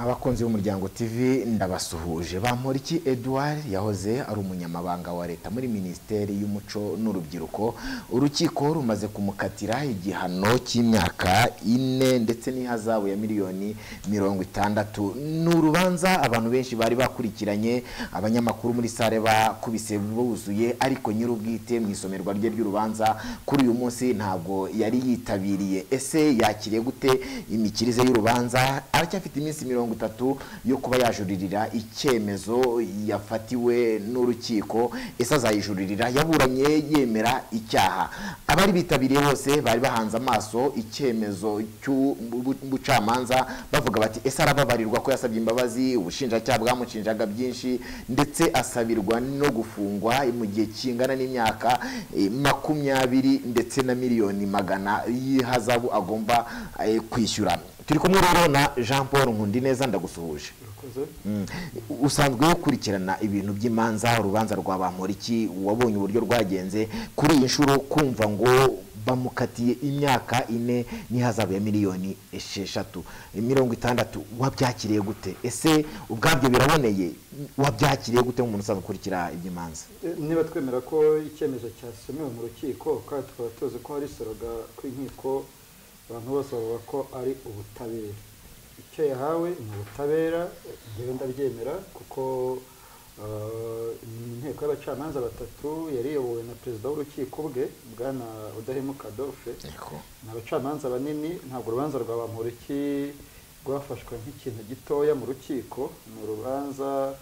abakunzi b'umuryango tv ndabasuhuje bamporiki edouard yahoze ari umunyamabanga wa leta muri minisiteri y'umuco n'urubyiruko urukiko rumaze kumukatira igihano cy'imyaka ine ndetse n'ihazabu ya miliyoni mirongo itandatu ni urubanza abantu benshi bari bakurikiranye abanyamakuru muri sale bakubise buzuye ariko nyir'ubwite mu isomerwa rye ry'urubanza kuri uyu munsi ntabwo yari yitabiriye ese yakiriye gute imikirize y'urubanza aracyafite iminsi mirongo itatu yo kuba yajuririra icyemezo yafatiwe n'urukiko ese azayijuririra yaburanye yemera icyaha abari bitabiriye bose bari bahanze amaso icyemezo cy'ubucamanza bavuga bati ese arababarirwa ko yasabye imbabazi ubushinjacyaha bwamushinjaga byinshi ndetse asabirwa no gufungwa mu gihe kingana n'imyaka eh, makumyabiri ndetse na miliyoni magana y'ihazabu agomba eh, kwishyura turi kumwe rero na jean paul nkundineza ndagusuhuje Mm. usanzwe ukurikirana ibintu by'imanza urubanza rwa bamporiki wabonye uburyo rwagenze kuri iyi nshuro kumva ngo bamukatiye imyaka ine n'ihazabu ya miliyoni esheshatu mirongo itandatu wabyakiriye gute ese ubwabyo biraboneye wabyakiriye gute nk'umuntu usanzwe ukurikira iby'imanza Eh, niba twemera ko icyemezo cyasomewe mu rukiko kandi tukaba tuzi ko hari soroga kw'inkiko abantu bose bavuga ko ari ubutabera icyo yahawe ni ubutabera eh, njyewe ndabyemera kuko eh, ni inteko y'abacamanza batatu yari iyobowe na perezida w'urukiko bwe bwana udahemuka adolphe ni abacamanza banini ntabwo urubanza rwa bamporiki rwafashwe nk'ikintu gitoya mu rukiko ni urubanza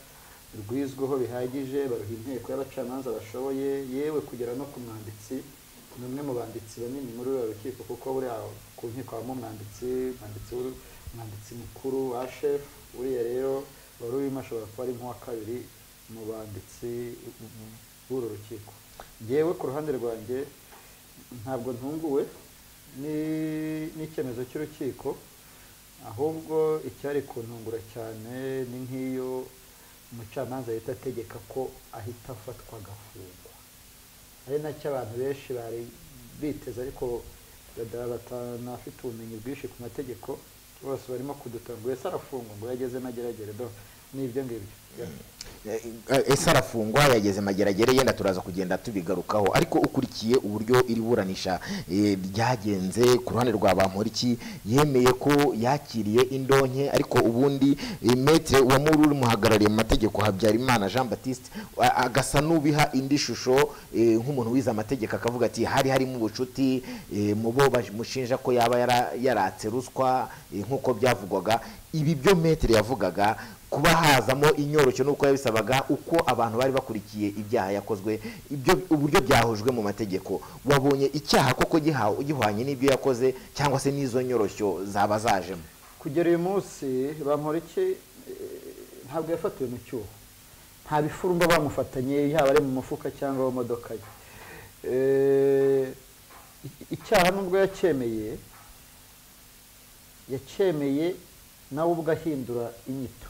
rwizweho bihagije baruha inteko y'abacamanza bashoboye yewe kugera no ku mwanditsi ni umwe mu banditsi banini muri uriya rukiko kuko buriya ku nkiko habamo umwanditsi umwanditsi w'uru- umwanditsi mukuru wa shefu uriya rero wari urimo ashobora kuba ari nk'uwa kabiri mu banditsi b'uru rukiko yewe ku ruhande rwanjye ntabwo ntunguwe ni- n'icyemezo cy'urukiko ahubwo icyari kuntungura cyane ni nk'iyo umucamanza yahita ategeka ko ahita afatwa agafungwa ari nacyo abantu benshi bari biteze ariko bada- batanafite ubumenyi bwinshi ku mategeko bose barimo kudutunga ese arafungwa ngo yageze n'ageragere do ni ibyo ngibyo Eh, eh, ese arafungwa yageze mageragere yenda turaza kugenda tubigarukaho ariko ukurikiye uburyo iri buranisha eh, ryagenze ku ruhande rwa bamporiki yemeye ko yakiriye indonke ariko ubundi eh, metre uwamuri urimuhagarariye mu mategeko habyarimana jean baptiste a- agasa n'ubiha indi shusho eh, nk'umuntu wize amategeko akavuga ati hari harimo ubucuti eh, mu bo bamushinja ko yaba yara- yaratse ruswa eh, nk'uko byavugwaga ibi byo metre yavugaga kuba hazamo inyoroshyo n'uko yabisabaga uko abantu bari bakurikiye ibyaha yakozwe ibyo uburyo byahujwe mu mategeko wabonye icyaha koko giha- gihwanye n'ibyo yakoze cyangwa se n'izo nyoroshyo zaba zajemo kugera uyu munsi bamporiki ntabwo yafatiwe mu cyuho nta bifurumba bamufatanye yaba ari mu mufuka cyangwa mu modoka ye Eh, i- icyaha nubwo yacyemeye yacyemeye nawe ubwo ahindura inyito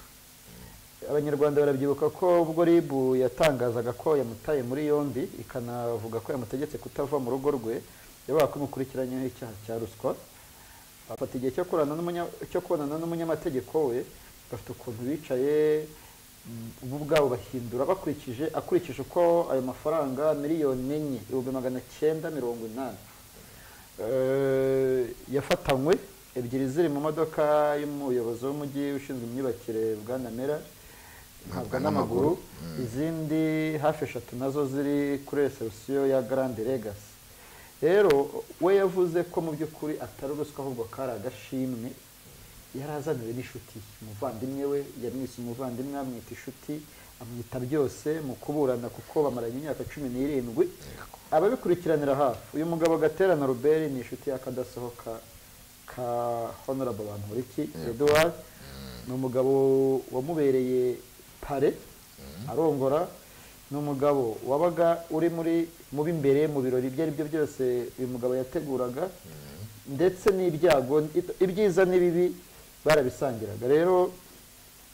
abanyarwanda barabyibuka ko ubwo rib yatangazaga ko yamutaye muri yombi ikanavuga ko yamutegetse kutava mu rugo rwe yabaga ko imukurikiranyeho icyaha cya ruswa bafata igihe cyo kurana n'umunya- cyo kubonana n'umunyamategeko we bafite ukuntu bicaye mm, bo ubwabo bahindura bakurikije akurikije uko ayo mafaranga miliyoni enye ibihumbi magana cyenda mirongo inani Eh, yafatanywe ebyiri ziri mu modoka y'umuyobozi w'umujyi ushinzwe imyubakire bwana mera ntabwo n'amaguru izindi hafi eshatu nazo ziri kuri resebusiyo ya garande legasi rero we yavuze ko mu by'ukuri atari uruswa ahubwo kari agashimwe yari azaniwe n'inshuti ye umuvandimwe we yamwise umuvandimwe amwita inshuti amwita byose mu kuburana kuko bamaranye imyaka cumi n'irindwi ababikurikiranira hafi uyu mugabo gaterana ruberi ni inshuti y'akadasohoka ka honorable bamporiki edouard ni umugabo wamubereye pare arongora ni umugabo wabaga uri muri mu b'imbere mu birori ibyo ari byo byose uyu mugabo yateguraga ndetse n'ibyago ibyiza n'ibibi barabisangiraga rero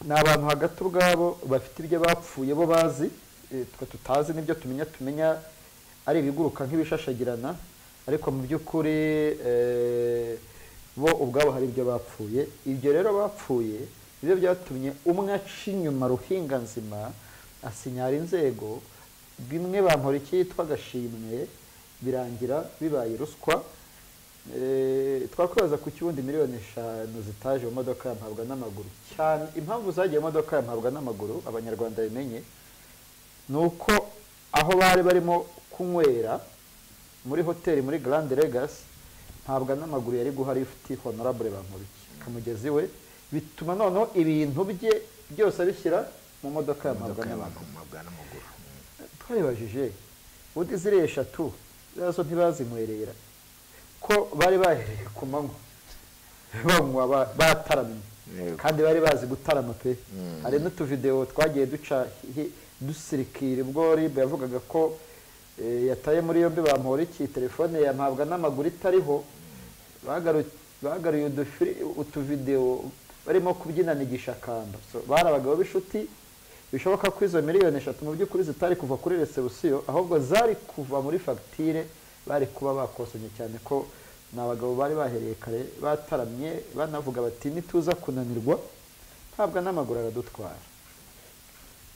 ni abantu hagati ubwabo bafite ibyo bapfuye bo bazi eh, twe tutazi n'ibyo tumenya tumenya ari ibiguruka nk'ibishashagirana ariko mu by'ukuri eh, bo ubwabo hari ibyo bapfuye ibyo rero bapfuye nibyo byatumye umwe aca inyuma ruhinganzima asinyara inzego bimwe bamora iki yitwa agashimwe birangira bibaye ruswa Eh, twakwibaza ku kibundi miliyoni eshanu zitaje mu modoka ya mpabwa n'amaguru cyane impamvu zagiye mu modoka ya mpabwa n'amaguru abanyarwanda bimenye ni uko aho bari barimo kunywera muri hoteli muri Grand Legacy ntabwo n'amaguru yari guha lifuti honorable bamubiki ku mugezi we bituma noneho ibintu bye byose abishyira mu modoka ya imodoka mpabwa n'amaguru y'abantu mu mabwa n'amaguru twabibajije ubundi ziriya eshatu zazo ntibazinywerera ko bari bahereye ku manywa banywa ba- bataramye Yego. kandi bari bazi gutarama pe hari n'utuvidewo twagiye duca hi- dusirikira ubwo ribu yavugaga ko eh, yataye muri yombi bamuhora iki telefone ya mpabwa n'amaguru itariho bagaru- bagaruye udufiri- utuvidewo barimo kubyinana igishakamba So, bari abagabo b'inshuti bishoboka ko izo miliyoni eshatu mu by'ukuri zitari kuva kuri resebusiyo ahubwo zari kuva muri fagitire bari kuba bakosanye cyane ko ni abagabo bari bahereye kare bataramye banavuga bati nituza kunanirwa ntabwo n'amaguru aradutwara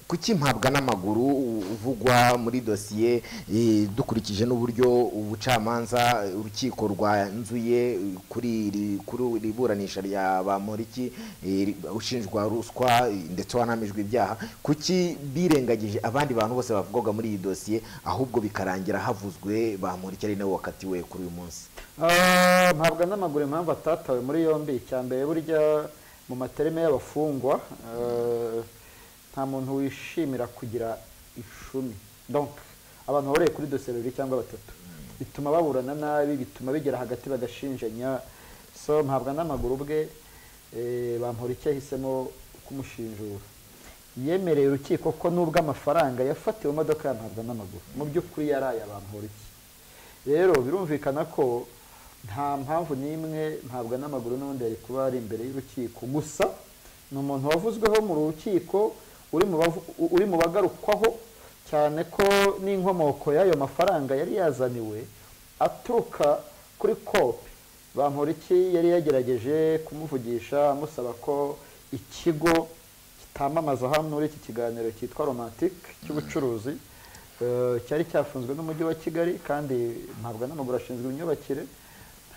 kuki mpabwa n'amaguru uvugwa muri dosiye eh, dukurikije n'uburyo ubucamanza eh, urukiko rwanzuye eh, kuri iri kuri iri buranisha rya bamoriki ushinjwa ruswa eh, ndetse wanamijwe ibyaha kuki birengagije abandi bantu bose bavugwaga muri iyi dosiye ahubwo bikarangira havuzwe bamoriki ari nawe wakatiwe kuri uyu munsi Ah, mpabwa n'amaguru impamvu atatawe muri yombi icya mbere burya mu matereme y'abafungwa eh, nta muntu wishimira kugira icumi donc abantu babereye kuri dosiye babiri cyangwa batatu bituma baburana nabi bituma bigera hagati bagashinjanya so mpabwa n'amaguru ubwe eh, bamuhora icyo yahisemo kumushinjura yemereye urukiko ko nubwo amafaranga yafatiwe mu modoka ya mpabwa n'amaguru mu by'ukuri yari aya bamuhora iki rero birumvikana ko nta mpamvu n'imwe ntabwo n'amaguru n'ubundi yari kuba ari imbere y'urukiko gusa ni umuntu wavuzweho mu rukiko uri mu bavu- uri mu bagarukwaho cyane ko n'inkomoko y'ayo mafaranga yari yazaniwe aturuka kuri kopi bamporiki yari yagerageje kumuvugisha amusaba ko ikigo kitamamaza hano muri iki kiganiro cyitwa romantike cy'ubucuruzi eh, cyari cyafunzwe n'umujyi wa kigali kandi ntabwo n'amaguru ashinzwe imyubakire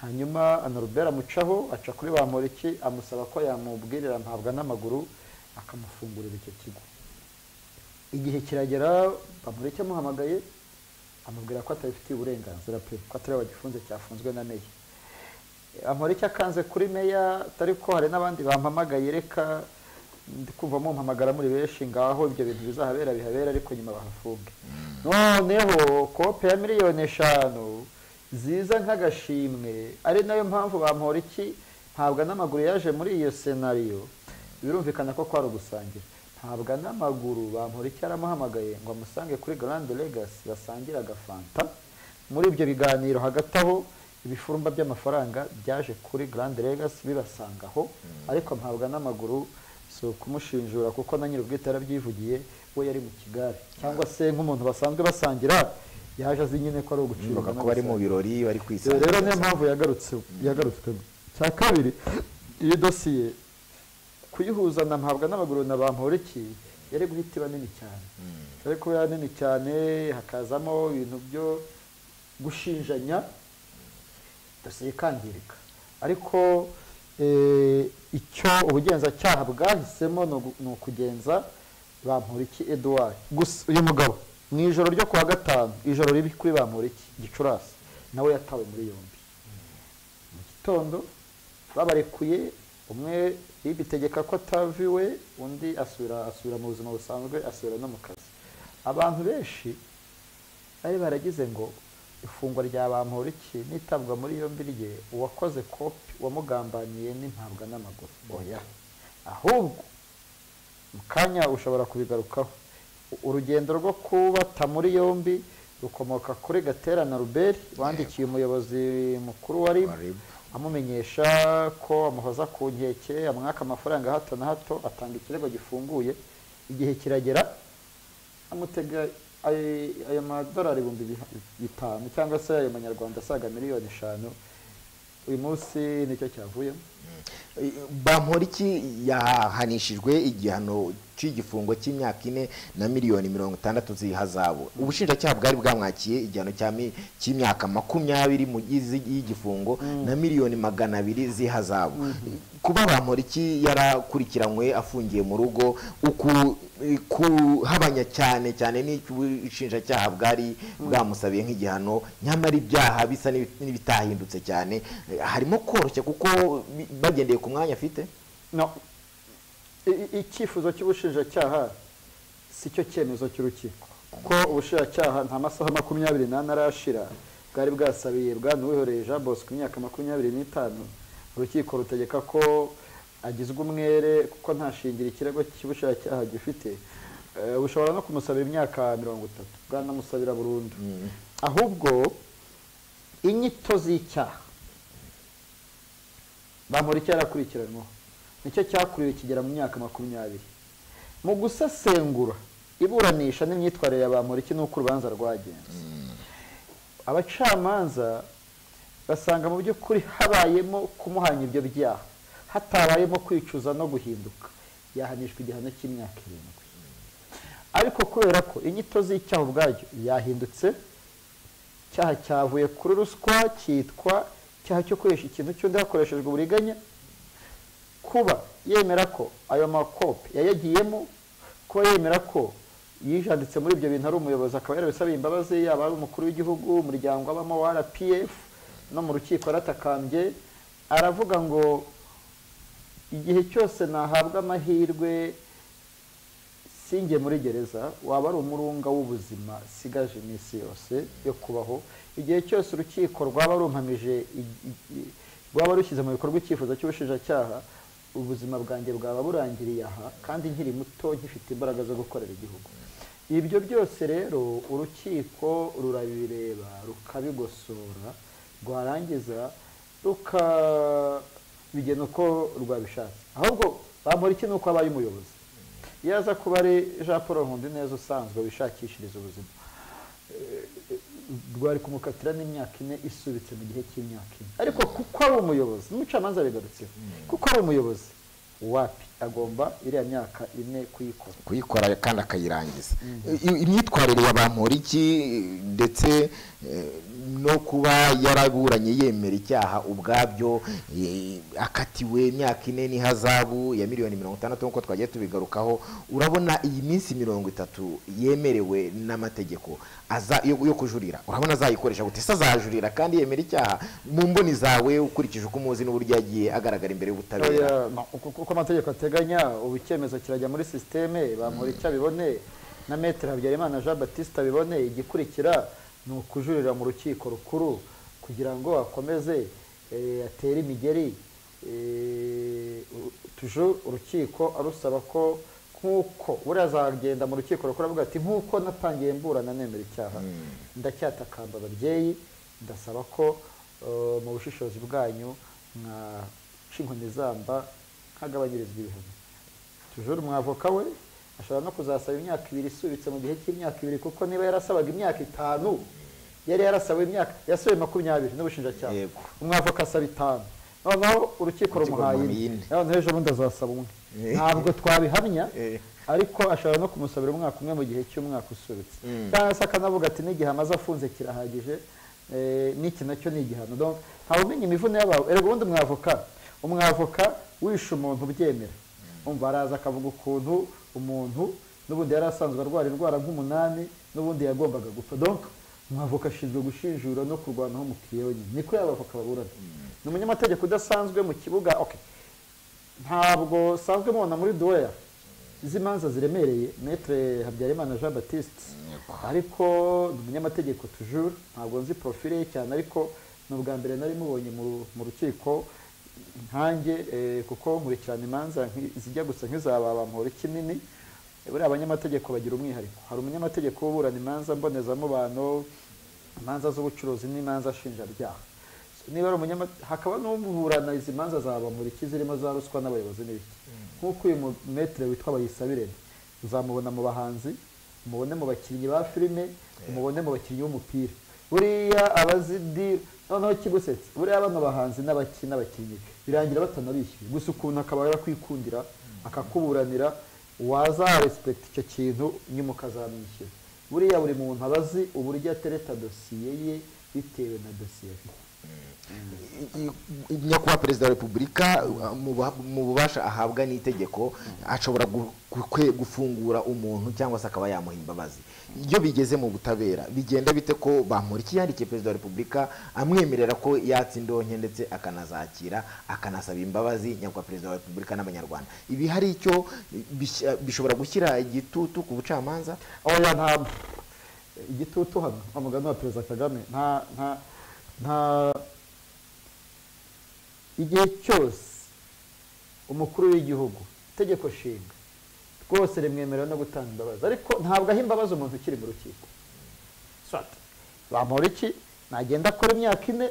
hanyuma anarubera amucaho aca kuri bamporiki amusaba ko yamubwirira ntabwo n'amaguru akamufungurira icyo kigo igihe kiragera bamureke amuhamagaye amubwira ko atabifitiye uburenganzira pe ko atari we wagifunze cyafunzwe na meya amureke akanze kuri meya atari ko hari n'abandi bampamagaye reka ndi kumva mumpamagara muri benshi ngaho ibyo bintu bizahabera bihabera ariko nyuma bahafunge noneho kope ya miliyoni eshanu ziza nk'agashimwe ari nayo mpamvu bamporiki ntabwo n'amaguru yaje muri iyo senariyo birumvikana ko kwari ugusangira ntabwo n'amaguru bamura icyo aramuhamagaye ngo amusange kuri Grand Legacy basangire agafanta muri ibyo biganiro hagati aho ibifurumba by'amafaranga byaje kuri Grand Legacy bibasanga aho ariko ntabwo n'amaguru si ukumushinjura kuko na nyir'ubwite yarabyivugiye we yari mu kigare cyangwa se nk'umuntu basanzwe basangira yaje azi nyine ko ari ugucibwa bivuga ko bari mu n'agasanzwe. birori bari Iyo rero kwisanzura niyo mpamvu yagarutse yagarutswemo cya kabiri iyo dosiye kuyihuza na mpabwa n'amaguru na bamporiki yari guhita iba nini cyane yari kuba nini cyane hakazamo ibintu byo gushinjanya dosiye ikangirika ariko eh, icyo ubugenzacyaha bwahisemo ni ugu- ni ukugenza bamporiki eduard gusa uyu mugabo mu ijoro ryo ku wa gatanu ijoro ribi kuri bamporiki gicurasi nawe yatawe muri yombi mu gitondo babarekuye umwe bibitegeka ko ataviwe undi asubira asubira mu buzima busanzwe asubira no mu kazi abantu benshi bari baragize ngo ifungwa rya bamporiki n'itabwa muri yombi rye uwakoze kopi wamugambaniye n'impabwa n'amaguru oya ahubwo mu kanya ushobora kubigarukaho U- urugendo rwo kubata muri yombi rukomoka kuri gatera na ruberi wandikiye umuyobozi mukuru wa ribu Wa RIB. amumenyesha ko amuhoza ku nkeke amwaka amafaranga hato na hato atanga ikirego gifunguye igihe kiragera amutega ay- ayo madolari ibihumbi biha- bitanu cyangwa se ayo manyarwanda asaga miliyoni eshanu uyu munsi nicyo cyavuyemo bamporiki yahanishijwe igihano cy'igifungo cy'imyaka ine na miliyoni mirongo itandatu z'ihazabu ubushinjacyaha bwari bwamwakiye igihano cya mi- cy'imyaka makumyabiri mu gizi- y'igifungo na miliyoni magana abiri z'ihazabu kuba bamporiki yarakurikiranywe afungiye mu rugo uku kuhabanya cyane cyane n'icyo ubushinjacyaha bwari bwamusabiye nk'igihano nyamara ibyaha bisa n'ibi- n'ibitahindutse cyane Eh, harimo koroshya kuko bi- bagendeye ku mwanya afite no I- i- icyifuzo cy'ubushinjacyaha si cyo cyemezo cy'urukiko kuko ubushinjacyaha nta masaha makumyabiri n'ane arashira bwari bwasabiye bwana uwihoreye jean bosco imyaka makumyabiri n'itanu urukiko rutegeka ko agizwe umwere kuko nta shingiro ikirego cy'ubushinjacyaha gifite Eh, bushobora no kumusabira imyaka mirongo itatu bwanamusabira burundu ahubwo inyito z'icyaha bamura icyo yarakurikiranwaho nicyo cyakuriwe kigera mu myaka makumyabiri mu gusesengura iburanisha n'imyitwarire ya bamura iki n'uko urubanza rwagenze abacamanza basanga mu by'ukuri habayemo kumuhanya ibyo byaha hatabayemo kwicuza no guhinduka yahanishwa igihano cy'imyaka irindwi ariko kubera ko inyito z'icyaha ubwacyo yahindutse icyaha cyavuye kuri ruswa cyitwa icyaha cyo gukoresha ikintu cy'undi hakoreshejwe uburiganya kuba yemera ko ayo makope yayagiyemo kuba yemera ko yijanditse muri ibyo bintu ari umuyobozi akaba yarabisabiye imbabazi yaba ari umukuru w'igihugu umuryango abamo wa rpf no mu rukiko yaratakambye aravuga ngo igihe cyose nahabwa amahirwe sinjye muri gereza waba ari umurunga w'ubuzima sigaje iminsi yose yo kubaho igihe cyose urukiko rwaba rumpamije i- i- i- rwaba rushyize mu bikorwa icyifuzo cy'ubushinjacyaha ubuzima bwanjye bwaba burangiriye aha kandi nkiri muto nkifite imbaraga zo gukorera igihugu ibyo byose rero urukiko rurabireba rukabigosora rwarangiza rukabigena uko rwabishatse ahubwo bamura iki nuko abaye umuyobozi iyo aza kuba ari jean paul nkundineza usanzwe wishakishiriza ubuzima eh, rwari kumukatira n'imyaka ine isubitse mu gihe cy'imyaka ine ariko kuko ari umuyobozi n'umucamanza abigarutseho kuko ari umuyobozi wapi agomba iriya myaka ine kuyikora kuyikora kandi akayirangiza I- imyitwarire ya bamporiki ndetse eh, no kuba yaraburanye yemera icyaha ubwabyo eh, akatiwe imyaka ine n'ihazabu ya miliyoni mirongo itandatu nk'uko twagiye tubigarukaho urabona iyi minsi mirongo itatu yemerewe n'amategeko aza- yo yo kujurira urabona azayikoresha gute se azajurira kandi yemera icyaha mu mboni zawe ukurikije uko umuzi n'uburyo yagiye agaragara imbere y'ubutabera Oya, no, uko uko amategeko ateganya ubu icyemezo kirajya muri sisiteme bamura icyo abibone na metero habyarimana jean batiste abibone igikurikira ni ukujurira mu rukiko rukuru kugira ngo akomeze eh, atere imigeri eh, u- tuje urukiko arusaba ko nk'uko buriya azagenda mu rukiko rukuru avuga ati nk'uko natangiye mburana nemera icyaha ndacyatakamba ababyeyi ndasaba ko eh, mu bushishozi bwanyu mwaca inkoni zamba nkagabanyirizwa ibihano tujuru umwavoka we ashobora no kuzasaba imyaka ibiri isubitse mu gihe cy'imyaka ibiri kuko niba yarasabaga imyaka itanu yari yarasawe imyaka yasabe makumyabiri n'ubushinjacyaha Yego. umwavoka asaba itanu noneho urukiko rumuhaye rumuhaye ine ine. noneho ejo bundi azasaba umwe Eh. ntabwo twabihamya Eh. ariko ashobora no kumusabira umwaka umwe mu gihe cy'umwaka usubitse Mm. cyangwa se akanavuga ati n'igihe amaze afunze kirahagije eh, n'iki nacyo ni igihano Donc, ntawe umenya imivune y'abawe erega ubundi umwavoka umwavoka wishe umuntu ubyemera umva araza akavuga ukuntu umuntu n'ubundi yari asanzwe arwara indwara nk'umunani n'ubundi yagombaga gupfa donc umwavoka ashinzwe gushinjura no kurwanaho umukiriya wenyine niko y'abavoka baburana ni umunyamategeko udasanzwe mu kibuga okay ntabwo usanzwe mubona muri duweya izi manza ziremereye metere habyarimana jean batiste ariko ni umunyamategeko tujuru ntabwo nzi porofile ye cyane ariko ni ubwa mbere nari mubonye mu- mu rukiko nkanjye eh, kuko nkurikirana imanza nki- zijya gusa nk'izababamura kinini buriya abanyamategeko bagira umwihariko hari umunyamategeko uburana imanza mbonezamubano imanza z'ubucuruzi n'imanza nshinjabyaha niba ari umunyama hakaba n'uburana izi manza zabamuriki zirimo za ruswa n'abayobozi n'ibiki nk'uko uyu mumetere witwa bayisabirene uzamubona mu bahanzi umubone mu bakinnyi ba filime umubone mu bakinnyi b'umupira buriya abazidi noneho kigusetsa buriya bano bahanzi n'abaki- n'abakinnyi birangira batanabishyuye gusa ukuntu akaba yakwikundira akakuburanira wazarespekita icyo kintu nyuma ukazamwishyura buriya buri muntu aba azi uburyo atereta dosiye ye bitewe na dosiye afite nyakubahwa perezida wa repubulika uh, mu buha- mu bubasha ahabwa n'itegeko ashobora gu- gukwe- gufungura umuntu cyangwa se akaba yamuha imbabazi iyo bigeze mu butabera bigenda bite ko bamurikiye yandikiye perezida wa repubulika amwemerera ko yatsa indonke ndetse akanazakira akanasaba imbabazi nyakubahwa perezida wa repubulika n'abanyarwanda ibi hari icyo bishya- bishobora gushyira igitutu ku bucamanza oya nta igitutu hano amugani wa perezida kagame nta nta nta igihe cyose umukuru w'igihugu itegeko nshinga rwose rimwemerera no gutanga imbabazi ariko ntabwo aha imbabazi umuntu ukiri mu rukiko swati bamuha iki nagenda akora imyaka ine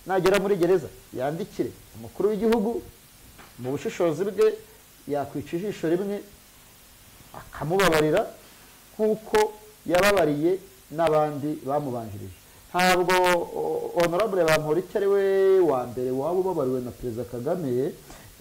nagera muri gereza yandikire umukuru w'igihugu mu bushishozi bwe yakwica ijisho rimwe akamubabarira nk'uko yababariye n'abandi bamubanjirije ntabwo o- honorable bamporiki ari we wa mbere waba ubabariwe na perezida kagame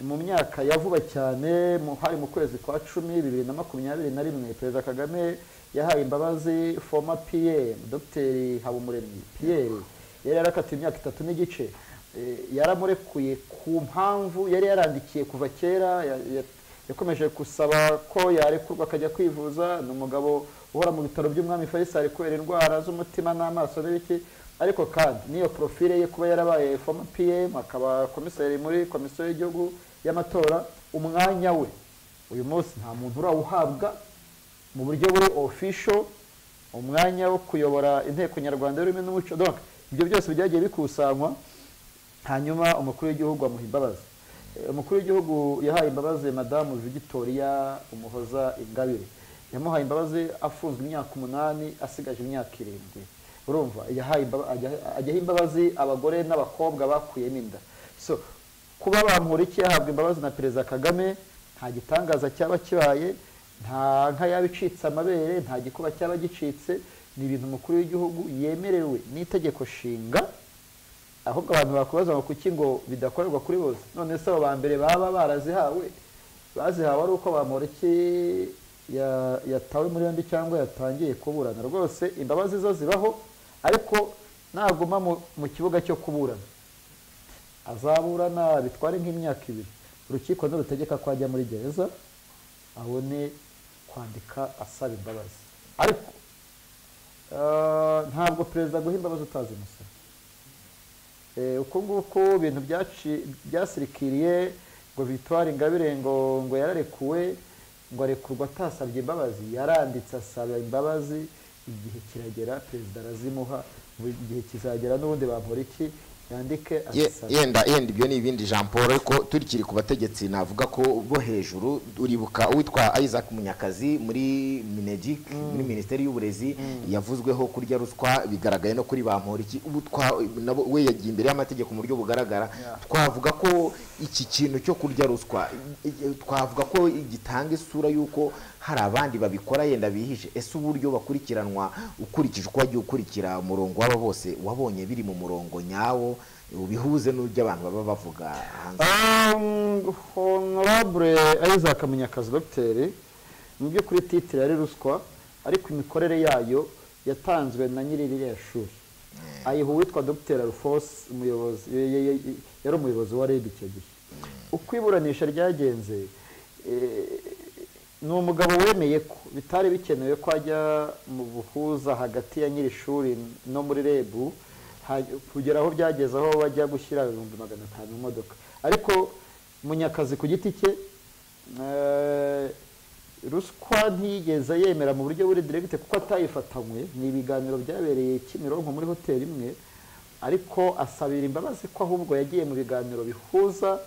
mu myaka ya vuba cyane mu- hari mu kwezi kwa cumi bibiri na makumyabiri na rimwe perezida kagame yahaye imbabazi former pm dogiteri habumuremyi pierre yari yarakatiwe imyaka itatu n'igice Eh, yaramurekuye ku mpamvu yari yarandikiye kuva kera ya- ya- yakomeje gusaba ko yarekurwa akajya kwivuza ni umugabo uhora mu bitaro by'umwami faisal kubera indwara z'umutima n'amaso n'ibiki ariko kandi n'iyo profile ye kuba yarabaye former pm akaba komiseri muri komisiyo y'igihugu y'amatora umwanya we uyu munsi nta muntu urawuhabwa mu buryo buri official umwanya wo kuyobora inteko nyarwanda y'ururimi n'umuco donc ibyo byose byagiye bikusanywa hanyuma umukuru w'igihugu amuha imbabazi Eh, umukuru w'igihugu yahaye imbabazi madamu victoria umuhoza ingabire yamuhaye imbabazi afunzwe imyaka umunani asigaje imyaka irindwi urumva yahaye imbaba- ajya- ajyaho imbabazi abagore n'abakobwa bakuyemo inda so kuba bamurikiye ahabwa imbabazi na perezida kagame nta gitangaza cyaba kibaye nta nka yaba icitse amabere nta gikuba cyaba gicitse ni ibintu umukuru w'igihugu yemerewe n'itegeko nshinga ahubwo abantu bakubaza ngo kuki ngo bidakorerwa kuri bose none se abo ba mbere baba barazihawe bazihawe ari uko bamporiki ya- yatawe muri yombi cyangwa yatangiye kuburana rwose imbabazi zo zibaho ariko naguma mu- mu kibuga cyo kuburana azaburana bitware nk'imyaka ibiri urukiko nirutegeka ko ajya muri gereza abone kwandika asaba imbabazi ariko eh, ntabwo perezida aguha imbabazi utazi umusoro Eh, uko nguko ibintu byaci- byasirikiriye ngo victoire ingabire ngo ngo yararekuwe ngo arekurwa atasabye imbabazi yaranditse asaba imbabazi igihe kiragera perezida arazimuha buri gihe kizagera n'ubundi bamura iki yandike Ye- azisaba yenda yenda ibyo ni ibindi jean paul ariko turikiri ku bategetsi navuga ko bo hejuru uribuka uwitwa isaac munyakazi muri minegic muri minisiteri y'uburezi yavuzweho kurya ruswa bigaragaye no kuri bamporiki ubu twa nabo we yagiye imbere y'amategeko mu buryo bugaragara Yeah. twavuga ko iki kintu cyo kurya ruswa i- i- twavuga ko gitanga isura y'uko hari abandi babikora yenda bihishe ese uburyo bakurikiranwa ukurikije uko wagiye ukurikira umurongo w'aba bose wabonye biri mu murongo nyawo ubihuze n'uburyo abantu baba bavuga hanze Um, honorable isaac munyakazi dogiteri mu by'ukuri titire yari ruswa ariko imikorere yayo yatanzwe na nyiri ririya shuri ayiha uwitwa dogiteri alphonse umuyobozi ye- ye- ye- yari umuyobozi wa reb icyo gihe uko iburanisha ryagenze eh, ni umugabo wemeye ko bitari bikenewe ko ajya mu buhuza hagati ya nyiri shuri no muri rebu ha- kugera aho byageze aho bajya gushyira ibihumbi magana atanu mu modoka ariko munyakazi ku giti cye eh, ruswa ntiyigeze yemera mu buryo buri diregite kuko atayifatanywe ni ibiganiro byabereye kimironko muri hoteli imwe ariko asabira imbabazi ko ahubwo yagiye mu biganiro bihuza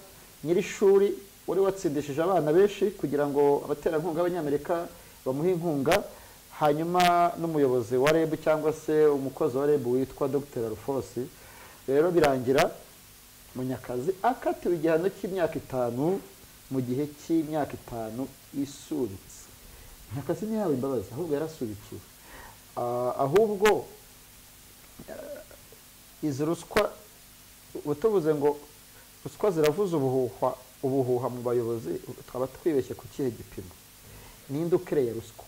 nyir'ishuri wari watsindishije abana benshi kugira ngo abaterankunga b'abanyamerika bamuhe inkunga hanyuma n'umuyobozi wa reb cyangwa se umukozi wa reb witwa dr alphonse rero birangira munyakazi akatiwe igihano cy'imyaka itanu mu gihe cy'imyaka itanu isubitse munyakazi ntiyawe imbabazi ahubwo yarasubikiwe Ah, ahubwo izi ruswa utuvuze ngo ruswa ziravuza ubuhuha ubuhuha mu bayobozi twaba twibeshye ku kihe gipimo ninde ukereye ruswa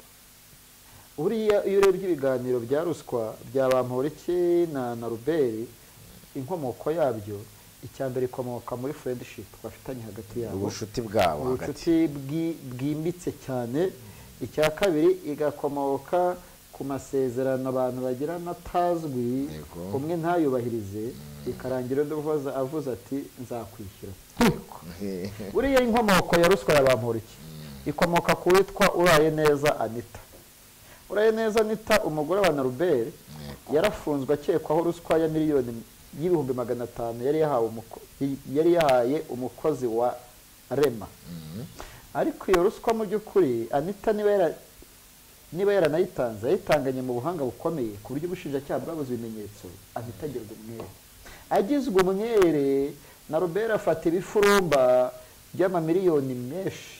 buriya iyo urebye ibiganiro bya ruswa bya bamporiki na na ruberi inkomoko yabyo icya mbere ikomoka muri friendship bafitanye hagati yabo ubucuti bwabo hagati ubucuti bwi- bwimbitse cyane icya kabiri igakomoka ku masezerano abantu bagirana atazwi Yego. umwe ntayubahirize ikarangira undi uvuza- avuze ati nzakwishyura buriya inkomoko ya ruswa ya bamporiki ikomoka ku witwa uraye neza anita uraye neza anita umugore wa naruberi yarafunzwe akekwaho ruswa ya miliyoni y'ibihumbi magana atanu yari yahawe umuko- yari yahaye umukozi wa rema ariko iyo ruswa mu by'ukuri anita niba yara niba yaranayitanze yayitanganye mu buhanga bukomeye ku buryo ubushinjacyaha bwabuze ibimenyetso ahita agirwa umwere agizwe umwere na robert afata ibifurumba by'amamiliyoni menshi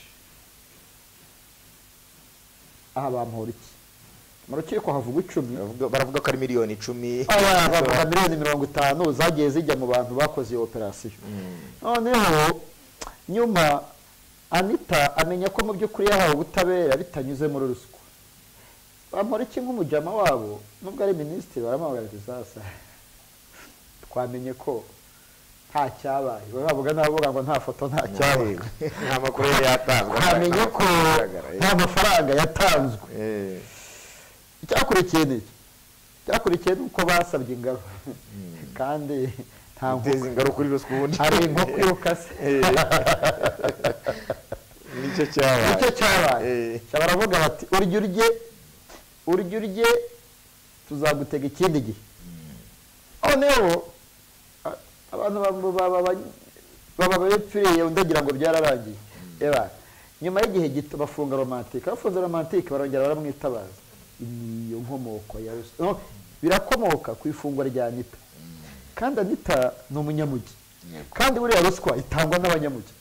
aha bamuhora iki mu rukiko havuga icumi Baravuga- baravuga ko ari miliyoni icumi aba bavuga miliyoni mirongo itanu zagiye zijya mu bantu bakoze iyo operasiyo noneho nyuma anita amenya ko mu by'ukuri yahawe ubutabera bitanyuze muri ruswa bamora iki nk'umujyama wabo nubwo ari minisitiri baramuhagarara izasa twamenye ko nta cyabaye bavuga n'abavuga ngo nta foto nta cyabaye nta makuru yari yatanzwe twamenye ko Agaragara, eh. nta mafaranga yatanzwe Eh, icyakurikiye ni iki icyakurikiye ni uko basabye ingabo kandi nta guteza nkoko ingaruka kuri ruswa ubundi hari inkoko yukase nicyo cyabaye nicyo cyabaye Eh, Cya baravuga bati urya urye urya urye tuzagutega ikindi gihe noneho a- abantu ba- ba- ba- ba- baba bapfiriye undi agira ngo byararangiye reba nyuma y'igihe gito bafunga romantike bafunze romantike barongera baramwitabaza niyo nkomoko ya ruswa No, birakomoka ku ifungwa rya anita kandi anita ni umunyamugi Yego. kandi buriya ruswa itangwa n'abanyamugi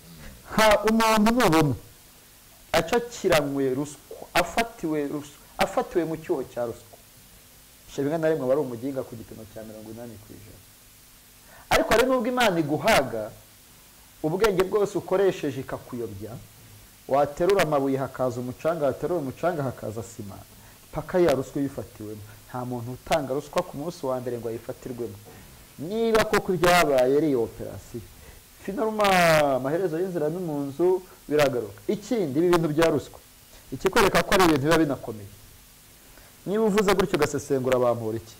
ha umuntu nubona acakiranywe ruswa afatiwe ruswa afatiwe mu cyuho cya ruswa shabinga na rimwe aba ari umuginga ku gipimo cya mirongo inani ku ijana ariko hari n'ubwo imana iguhaga ubwenge bwose ukoresheje ikakuyobya waterura amabuye hakaza umucanga waterura umucanga hakaza sima paka ya ruswa uyifatiwemo nta muntu utanga ruswa ku munsi wa mbere ngo ayifatirwemo niba koko ibyabaye ari iyo operasiyo finaruma amaherezo y'inzira no mu nzu biragaruka ikindi ibi bintu bya ruswa ikikwereka ko ari ibintu biba binakomeye niba uvuze gutyo ugasesengura abambura iki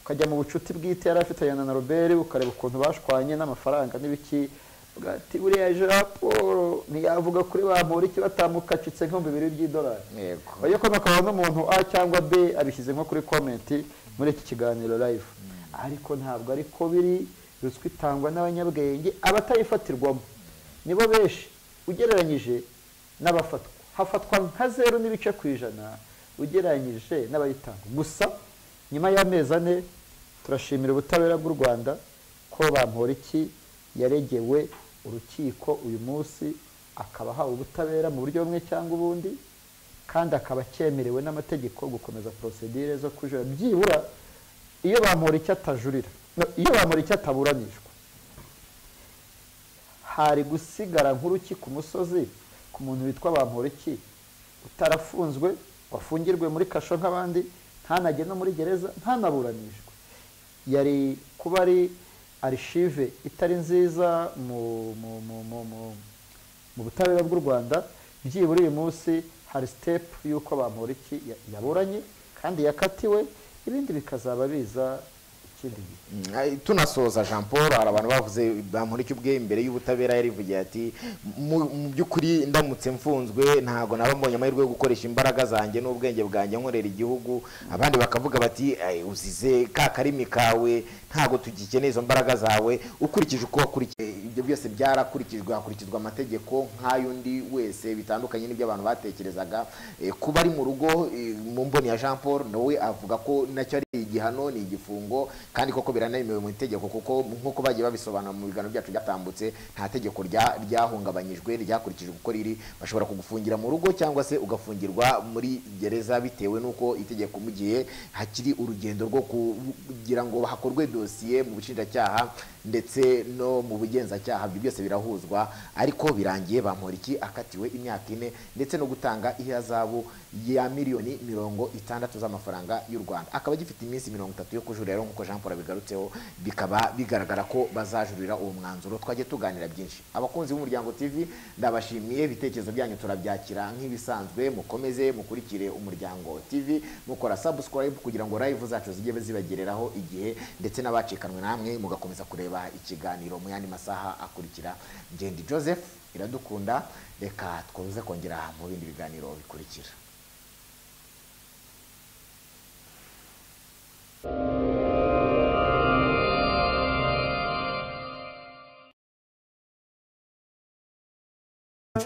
ukajya mu bucuti bwite yari afitanye na robert ukareba ukuntu bashwanye n'amafaranga n'ibiki uvuga ati buriya jean paul ntiyavuga kuri bambura iki batamukacitse nk'ibihumbi bibiri by'idolari yego oya ko akaba n'umuntu a cyangwa b abishyize nko kuri komenti muri iki kiganiro live ariko ntabwo ariko biri ruswa itangwa n'abanyabwenge abatayifatirwamo nibo benshi ugereranyije n'abafatwa hafatwa nka zeru n'ibice ku ijana ugereranyije n'abayitanga gusa nyuma y'amezi ane turashimira ubutabera bw'u rwanda ko bamuhora iki yaregewe urukiko uyu munsi akaba ahawe ubutabera mu buryo bumwe cyangwa ubundi kandi akaba cyemerewe n'amategeko gukomeza porosedire zo kujura byibura iyo bamura icyo atajurira no, iyo bamura icyo ataburanishwa hari gusigara nk'uruki ku musozi ku muntu witwa bamporiki utarafunzwe wafungirwe muri kasho nk'abandi ntanajye no muri gereza ntanaburanishwe yari kuba ari arishive itari nziza mu mu- mu- mu- mu- mu butabera bw'u rwanda byibura uyu munsi hari sitepu y'uko bamporiki ya- yaburanye kandi yakatiwe ibindi bikazaba biza ikindi gihe Mm, ay, tunasoza jean paul hari abantu bavuze bamurika ubwe imbere y'ubutabera yarivugiye ati mu mu by'ukuri ndamutse mfunzwe ntabwo naba mbonye amahirwe yo gukoresha imbaraga zanjye n'ubwenge bwanjye nkorera igihugu abandi bakavuga bati "Ay, uzize ka karimi kawe ntabwo tugikeneye izo mbaraga zawe ukurikije uko wakurikiye ibyo byose byarakurikijwe hakurikizwa amategeko nk'ay'undi wese bitandukanye n'ibyo abantu batekerezaga Eh, kuba ari mu rugo eh, mu mboni ya jean paul nawe avuga ko nacyo ari igihano ni igifungo kandi koko biranemewe mu itegeko kuko nk'uko bagiye babisobanura mu biganiro byacu byatambutse nta tegeko rya- ryahungabanyijwe ryakurikije uko riri bashobora kugufungira mu rugo cyangwa se ugafungirwa muri gereza bitewe n'uko itegeko mu gihe hakiri urugendo rwo kugira ngo hakorwe dosiye mu bushinjacyaha ndetse no mu bugenzacyaha ibyo byose birahuzwa ariko birangiye bamporiki akatiwe imyaka ine ndetse no gutanga ihazabu ya miliyoni mirongo itandatu z'amafaranga y'u rwanda akaba agifite iminsi mirongo itatu yo kujurira rero nk'uko jean paul abigarutseho bikaba bigaragara ko bazajurira uwo mwanzuro twajya tuganira byinshi abakunzi b'umuryango tv ndabashimiye ibitekerezo byanyu turabyakira nk'ibisanzwe mukomeze mukurikire umuryango tv mukora subscribe kugira ngo live zacu zijye zibagereraho igihe ndetse n'abacikanwe namwe mugakomeza kureba ikiganiro mu yandi masaha akurikira ngendi joseph iradukunda reka twuze kongera mu bindi biganiro bikurikira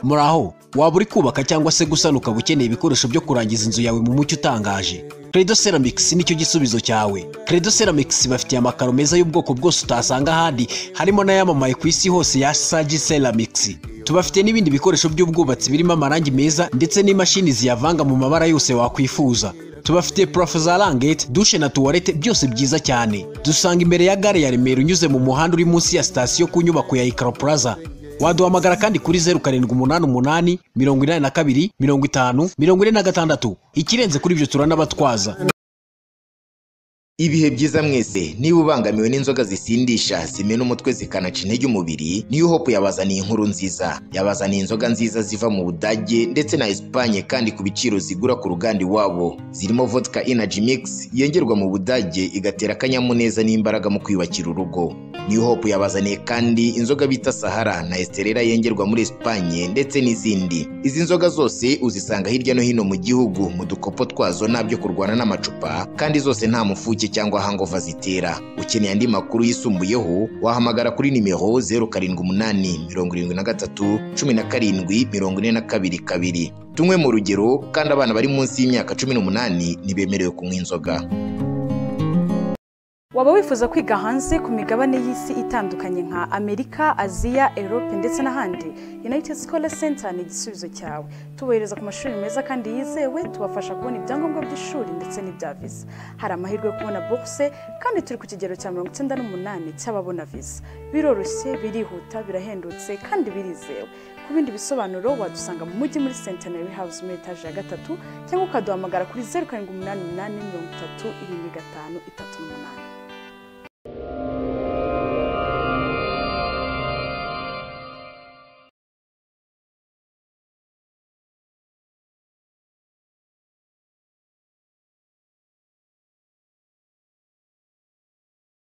muraho waba uri kubaka cyangwa se gusana ukaba ukeneye ibikoresho byo kurangiza inzu yawe mu mucyo utangaje credo ceramics nicyo gisubizo cyawe credo ceramics bafitiye amakaro meza y'ubwoko bwose utasanga ahandi harimo n'ayamamaye ku isi hose ya sagi ceramics tubafite n'ibindi bikoresho by'ubwubatsi birimo amarangi meza ndetse n'imashini ziyavanga mu mabara yose wakwifuza tubafite purafo za rangete dushe na tuwarete byose byiza cyane dusanga imbere ya gare ya remera unyuze mu muhanda uri munsi ya sitasiyo ku nyubako ya ikaro plaza waduhamagara kandi kuri zeru karindwi umunani umunani mirongo inani na kabiri mirongo itanu mirongo ine na gatandatu ikirenze kuri ibyo turanabatwaza ibihe byiza mwese niba ubangamiwe n'inzoga zisindisha zimena umutwe zikanaca intege umubiri niyo hope yabazaniye inkuru nziza yabazaniye inzoga nziza ziva mu budage ndetse na esipanye kandi ku biciro zigura ku ruganda iwabo zirimo vodka energy mix yengerwa mu budage igatera akanyamuneza n'imbaraga mu kwiyubakira urugo niyo hope yabazaniye kandi inzoga bita sahara na esterera yengerwa muri esipanye ndetse n'izindi izi nzoga zose uzisanga hirya no hino mu gihugu mu dukopo twazo nabyo kurwana n'amacupa kandi zose nta mufuke cyangwa hangova zitera ukeneye andi makuru yisumbuyeho wahamagara kuri nimero 0788171742 tunywe mu rugero kandi abana bari munsi y'imyaka 18 ntibemerewe kunywa inzoga waba wifuza kwiga hanze ku migabane y'isi itandukanye nka amerika aziya europe ndetse n'ahandi united scholar center ni igisubizo cyawe tubohereza ku mashuri meza kandi yizewe tubafasha kubona ibyangombwa by'ishuri ndetse n'ibya visa hari amahirwe yo kubona bourse kandi turi ku kigero cya mirongo icyenda n'umunani cy'ababona visa biroroshye birihuta birahendutse kandi birizewe ku bindi bisobanuro wadusanga mu mujyi muri centenary house muri etaje ya gatatu cyangwa ukaduhamagara kuri zeru karindwi umunani umunani mirongo itatu irindwi gatanu itatu umunani